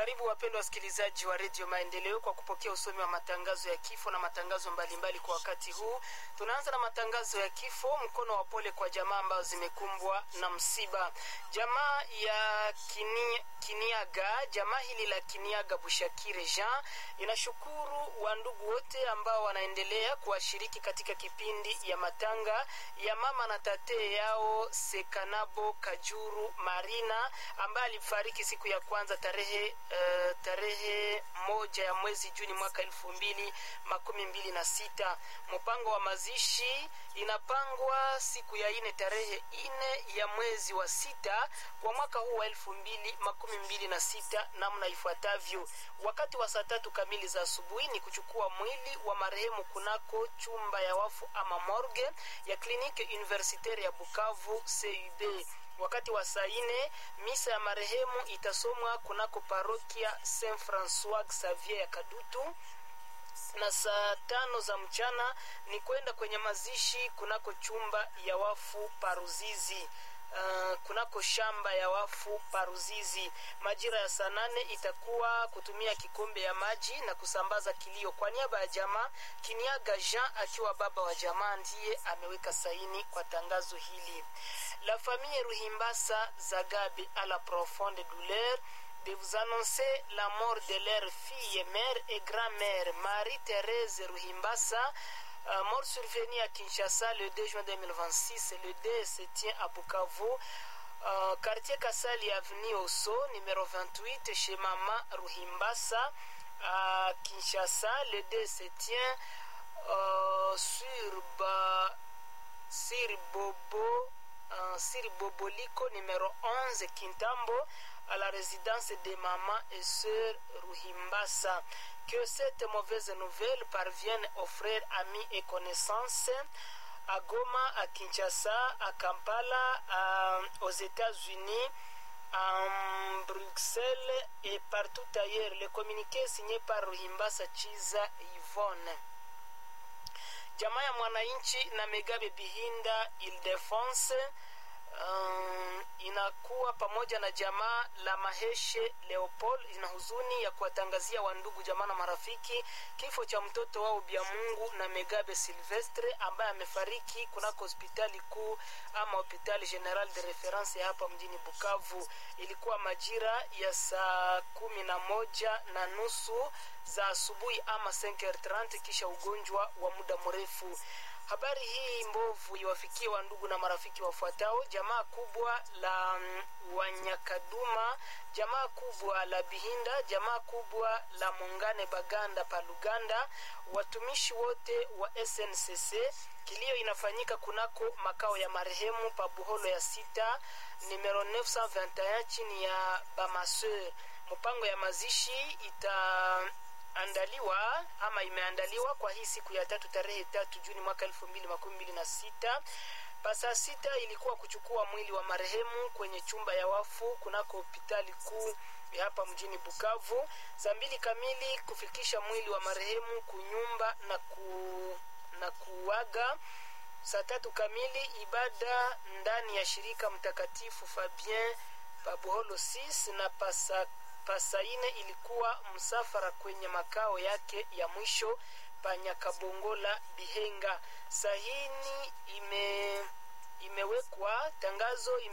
Karibu wapendwa wasikilizaji wa redio Maendeleo kwa kupokea usomi wa matangazo ya kifo na matangazo mbalimbali mbali kwa wakati huu. Tunaanza na matangazo ya kifo. Mkono wa pole kwa jamaa ambazo zimekumbwa na msiba. Jamaa ya kini, Kiniaga, jamaa hili la Kiniaga Bushakire Jean inashukuru wandugu wote ambao wanaendelea kuwashiriki katika kipindi ya matanga ya mama na tate yao Sekanabo Kajuru Marina ambaye alifariki siku ya kwanza tarehe uh, tarehe moja ya mwezi Juni mwaka elfu mbili makumi mbili na sita. Mpango wa mazishi inapangwa siku ya ine tarehe ine ya mwezi wa sita kwa mwaka huu wa elfu mbili makumi mbili na sita namna ifuatavyo. Wakati wa saa tatu kamili za asubuhi ni kuchukua mwili wa marehemu kunako chumba ya wafu ama morgue ya kliniki universitaire ya Bukavu CUB wakati wa saa ine misa ya marehemu itasomwa kunako parokia Saint Francois Xavier ya Kadutu na saa tano za mchana ni kwenda kwenye mazishi kunako chumba ya wafu Paruzizi. Uh, kunako shamba ya wafu Paruzizi. Majira ya saa nane itakuwa kutumia kikombe ya maji na kusambaza kilio. Kwa niaba ya jamaa, Kiniaga Jean akiwa baba wa jamaa ndiye ameweka saini kwa tangazo hili. La famille Ruhimbasa Zagabe à la profonde douleur de vous annoncer la mort de leur fille, mère et grand-mère, Marie-Thérèse Ruhimbasa, euh, mort survenue à Kinshasa le 2 juin 2026. Le dé se tient à Bukavu, euh, quartier Kassali, avenue Osso, numéro 28, chez Mama Ruhimbasa, à Kinshasa. Le dé se tient euh, sur, ba, sur Bobo, sur Boboliko, numéro 11, Kintambo, à la résidence des mamans et sœurs Ruhimbasa. Que cette mauvaise nouvelle parvienne aux frères, amis et connaissances à Goma, à Kinshasa, à Kampala, à, aux États-Unis, à Bruxelles et partout ailleurs. Le communiqué signé par Ruhimbasa Chiza Yvonne. Jamaa ya mwananchi na Megabe Bihinda Ildefonse um, inakuwa pamoja na jamaa la Maheshe Leopold ina huzuni ya kuwatangazia wandugu jamaa na marafiki kifo cha mtoto wao Bya Mungu na Megabe Silvestre ambaye amefariki kunako hospitali kuu ama hospitali general de reference hapa mjini Bukavu. Ilikuwa majira ya saa kumi na moja na nusu za asubuhi ama 5h30 kisha ugonjwa wa muda mrefu. Habari hii mbovu iwafikie wa ndugu na marafiki wafuatao: jamaa kubwa la um, Wanyakaduma, jamaa kubwa la Bihinda, jamaa kubwa la Mungane Baganda pa Luganda, watumishi wote wa SNCC. Kilio inafanyika kunako makao ya marehemu pa Buholo ya sita numero 921 chini ya Bamaseur. Mpango ya mazishi ita andaliwa ama imeandaliwa kwa hii siku ya tatu tarehe tatu Juni mwaka elfu mbili makumi mbili na sita pasaa sita ilikuwa kuchukua mwili wa marehemu kwenye chumba ya wafu kunako hospitali kuu ya hapa mjini Bukavu. Saa mbili kamili kufikisha mwili wa marehemu kunyumba na, ku, na kuaga. Saa tatu kamili ibada ndani ya shirika mtakatifu Fabien Pabuholo 6 na pasa pasaine ilikuwa msafara kwenye makao yake ya mwisho Panyakabongola Bihenga. Sahini ime imewekwa tangazo ime